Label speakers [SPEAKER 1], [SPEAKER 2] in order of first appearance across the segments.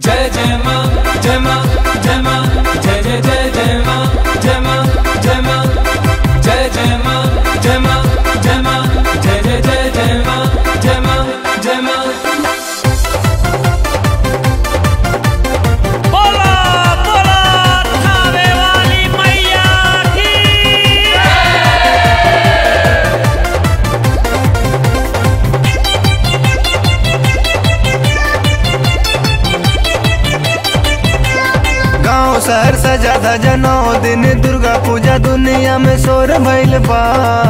[SPEAKER 1] जय जय माँ जय माँ जय माँ जय जय जय जय माँ जय माँ जय माँ जय जय माँ जय माँ जय माँ जय जय जय जय माँ जय माँ जय माँ
[SPEAKER 2] बोला बोला थावे वाली मैया की
[SPEAKER 3] गांव शहर सजा धजा नौ दिन दुर्गा पूजा दुनिया में शोर भइल बा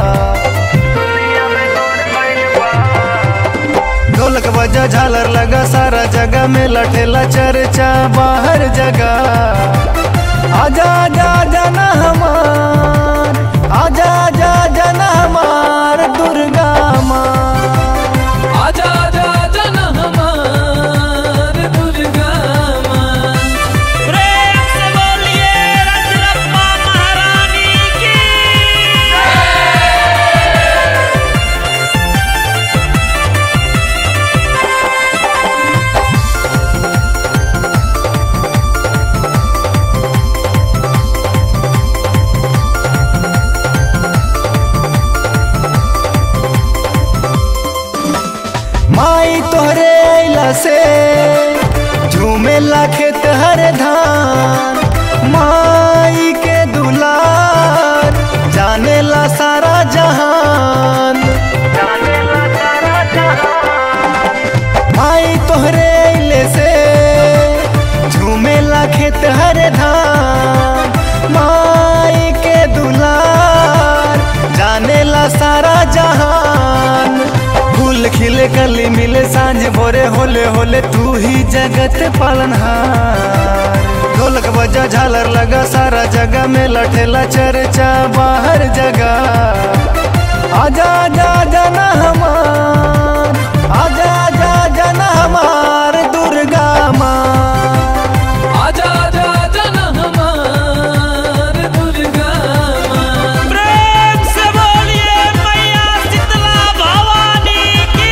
[SPEAKER 3] ढोलक बजा झालर लगा सारा जगह में लठेला चर्चा बाहर जगह आजा आजा जाना हमार आजा आजा जाना हमार दुर्गा माँ
[SPEAKER 1] आजा आजा जन हमार दुर्गा माँ
[SPEAKER 2] प्रेम से बोलिए रजरप्पा महारानी की
[SPEAKER 3] माई तोहरे अइला से झूमे ला खेत हर धान माई के दुलार जाने ला सारा जहान माई तोहरे अइले से झूमे ला खेत हर धान माई के दुलार जाने ला सारा जहान फूल खिले कली मिले सांझ भोरे होले होले तू ही जगत पालनहार ढोलक बजा झालर लगा सारा जगह में लठेला चर्चा बाहर जगह आजा आजा जाना हमार आजा आजा जाना हमार दुर्गा माँ
[SPEAKER 1] आजा आजा जन हमार दुर्गा माँ
[SPEAKER 2] प्रेम से बोलिए मैया शीतला भवानी की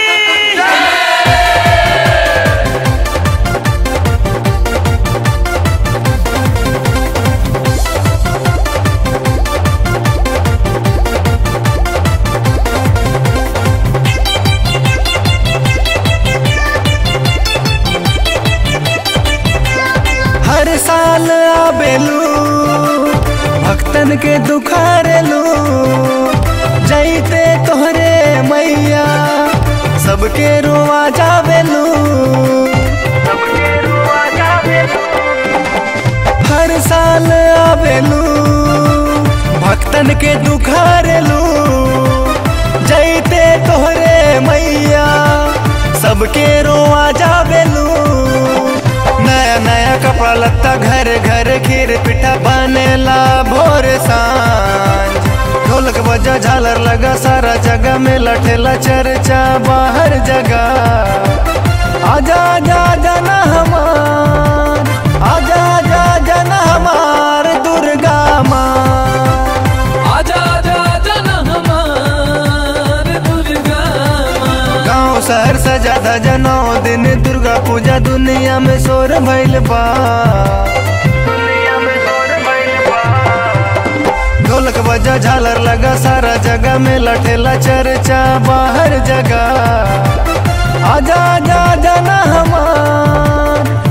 [SPEAKER 3] हर साल आबेलू भक्तन के दुखारेलू जैते तोहरे मैया सबके रोआ जावेलू हर साल आबेलू भक्तन के दुखारेलू जैते तोहरे मैया सबके रोआ जावेलू नया नया कपड़ा लत्ता घर घर खीर पिठा बनेला भोर सांझ ढोलक बजा झालर लगा सारा जगह में लठेला चर्चा बाहर जगह आजा आजा जाना हमार आजा आजा जाना हमार दुर्गा माँ
[SPEAKER 1] आजा आजा जन हमार दुर्गा माँ
[SPEAKER 3] गांव शहर सजा धजा नौ दिन दुर्गा पूजा दुनिया में शोर भइल बा ढोलक बजा झालर लगा सारा जगह में लठेला चर्चा बाहर जगह आजा आजा जाना हमार